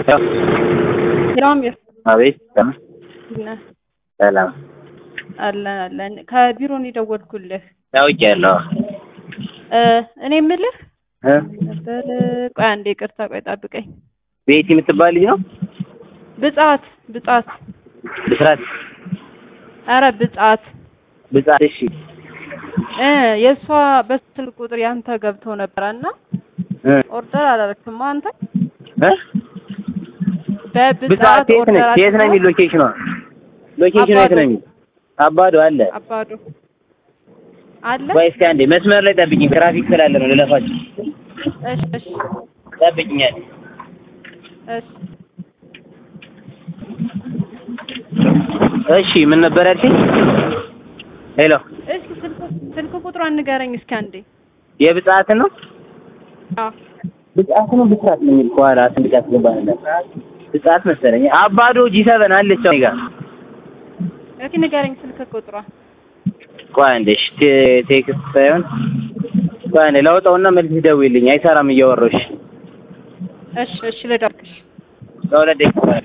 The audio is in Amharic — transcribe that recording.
ሂራሚር አቤት ነህ? ሰላም አለን አለን። ከቢሮ ነው የደወልኩልህ። ታውቂያለሁ እ እኔ የምልህ እ ነበር። ቆይ አንዴ ይቅርታ፣ ቆይ ጠብቀኝ። ቤቲ የምትባል ልጅ ነው ብጻት ብጻት፣ ብስራት አረ ብጻት ብጻት እሺ እ የእሷ በስልክ ቁጥር ያንተ ገብተው ነበረ እና እ ኦርደር አላረክም አንተ እ ብጻት በብጻት የት ነች የት ነው የሚል ሎኬሽኗ ሎኬሽኗ የት ነው የሚል አባዶ አለ አባዶ አለ። ቆይ እስኪ አንዴ መስመር ላይ ጠብቂኝ ትራፊክ ስላለ ነው ልለፋችሁ እሺ እሺ ጠብቂኛል እሺ እሺ ምን ነበር ያልሽኝ ሄሎ እሺ ስልክ ስልክ ቁጥሯን ንገረኝ እስኪ አንዴ። የብጻት ነው አዎ ብጻት ነው ብጻት ነው የሚል ከኋላ ስንት ያስገባል ብጻት መሰለኝ አባዶ ጂ ሰቨን አለች እኔ ጋር እስኪ ንገረኝ ስልክ ቁጥሯ። ቆይ አንዴ እሺ ቴ- ቴክስት ሳይሆን ቆይ አንዴ ላውጣውና መልስ ደውይልኝ አይሰራም እያወራሁሽ እሺ እሺ ልደርክሽ ለሁለት ደቂቃ